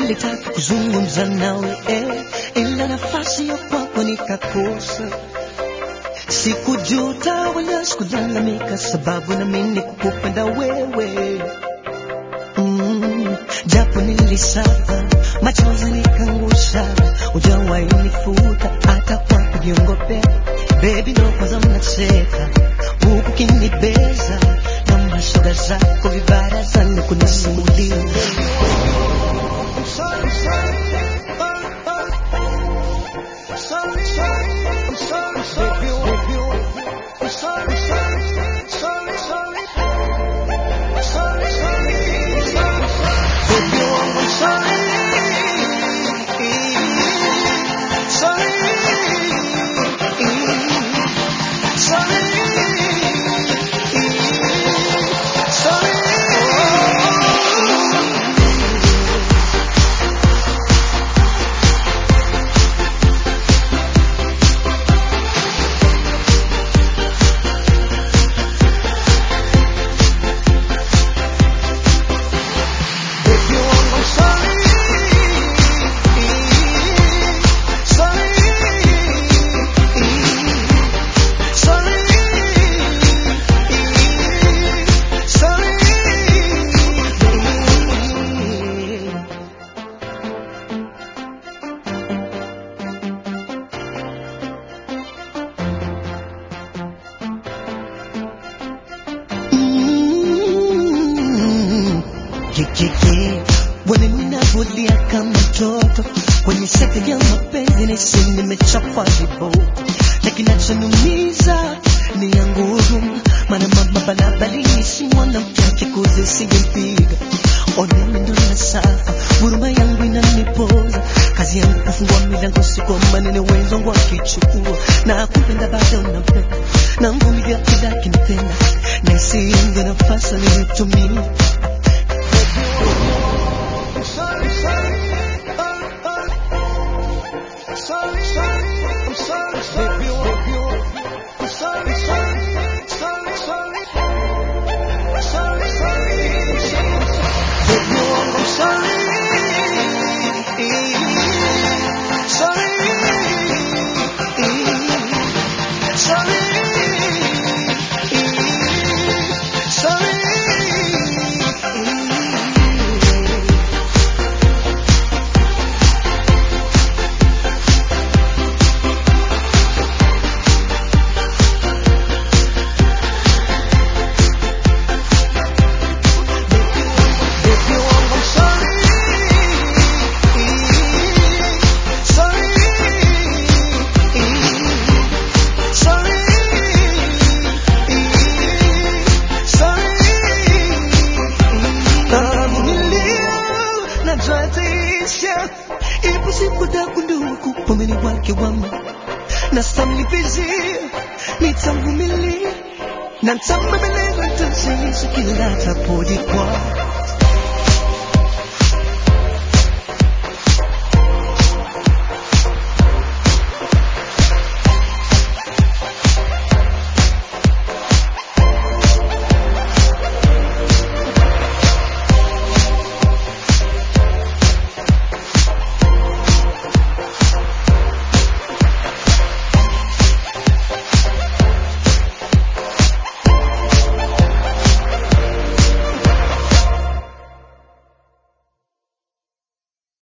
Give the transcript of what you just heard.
nilitaka kuzungumza nawe eh, ila nafasi ya kwako nikakosa. Sikujuta wala sikulalamika, sababu na mimi kukupenda wewe mm, japo nilisapa machozi nikangusha, hujawahi nifuta hata kwa kujiongopea. Baby ndo kwanza mnacheka huku kinibeza na mashoga zako vibarazani kunisimulia Kikiki bwana, ninavulia kama mtoto kwenye sekta ya mapenzi, nahisi nimechapwa viboko, na kinachoniumiza ni ya nguvu, maana mama balabalini si mwanamke akikuzi singempiga. Onemi ndo nasafa, huruma yangu inanipoza, kazi yangu kufungua milango, si kwa maneno wenzangu wakichukua, na kupenda bado nampenda, na mvumilia kila kinitenda, na isiinge nafasi nilitumia najatisha ipo siku takundua kupomeni wake wama na samnipizia nitamvumilia na nitambebeleza ntaziishi kila tapodi kwa